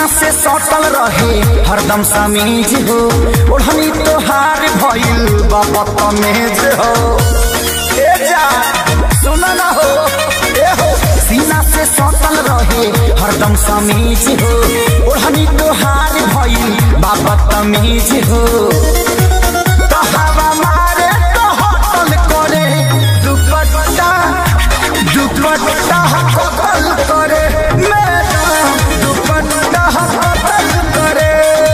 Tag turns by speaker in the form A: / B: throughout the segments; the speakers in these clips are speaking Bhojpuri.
A: सीना से सटल रहे हरदम समीज हो ओढ़नी तोहार भइल बाबा तमेज हो ए जा सुन न हो ए हो सीना से सटल रहे हरदम समीज हो ओढ़नी तोहार भइल बाबा तमीज हो तो हवा मारे तो होटल करे दुपट्टा दुपट्टा कतल करे मेरा दुपट्टा कतल करे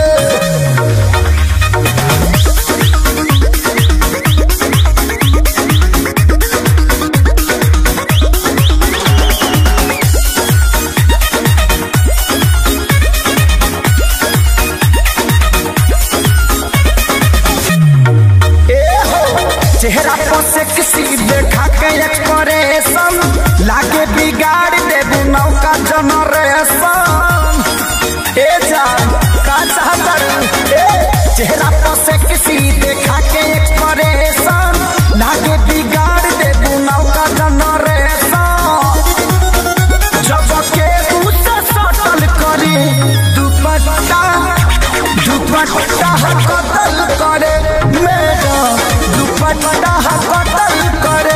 A: ए हो चेहरा पर से किसी देखा के एक्सप्रेशन लागे बिगाड़ देबू नौका जनरेशन ए जान का चाहतर ए चेहरा पर से किसी देखा के एक्सप्रेशन लागे बिगाड़ देबू नौका जनरेशन जब के उसे सटल करे दुपट्टा दुपट्टा कतल करे मेरा दुपट्टा कतल करे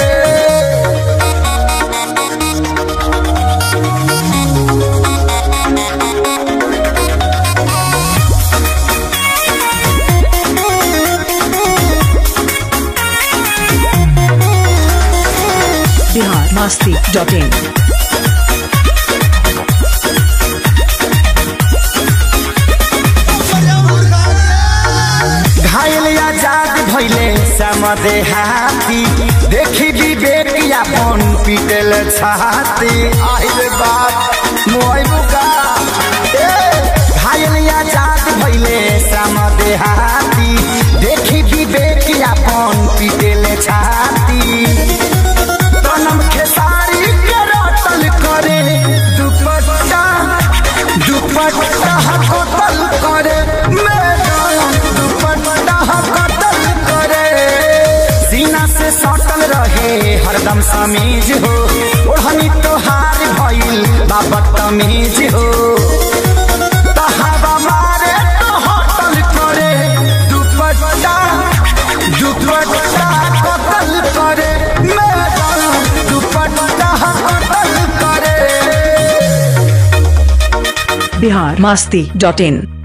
B: बिहार मस्ती डॉट इन
A: घायल आजाद भैले समदे हाथी देखी विवेक अपन पीटल छाती आइल बात मोय बुका ए घायल आजाद भैले समदे हाथी देखी विवेक अपन पीटल छाती तनम खेसारी के रटल करे दुपट्टा दुपट्टा कतल करे मेरा दुपट्टा कतल करे सीना से सटल रहे हरदम समीज हो ओढ़नी तोहार भइल बाबा तमीज हो तो हवा मारे तो होटल करे दुपट्टा दुपट्टा कतल करे मेरा दुपट्टा कतल करे
B: बिहार मस्ती डॉट इन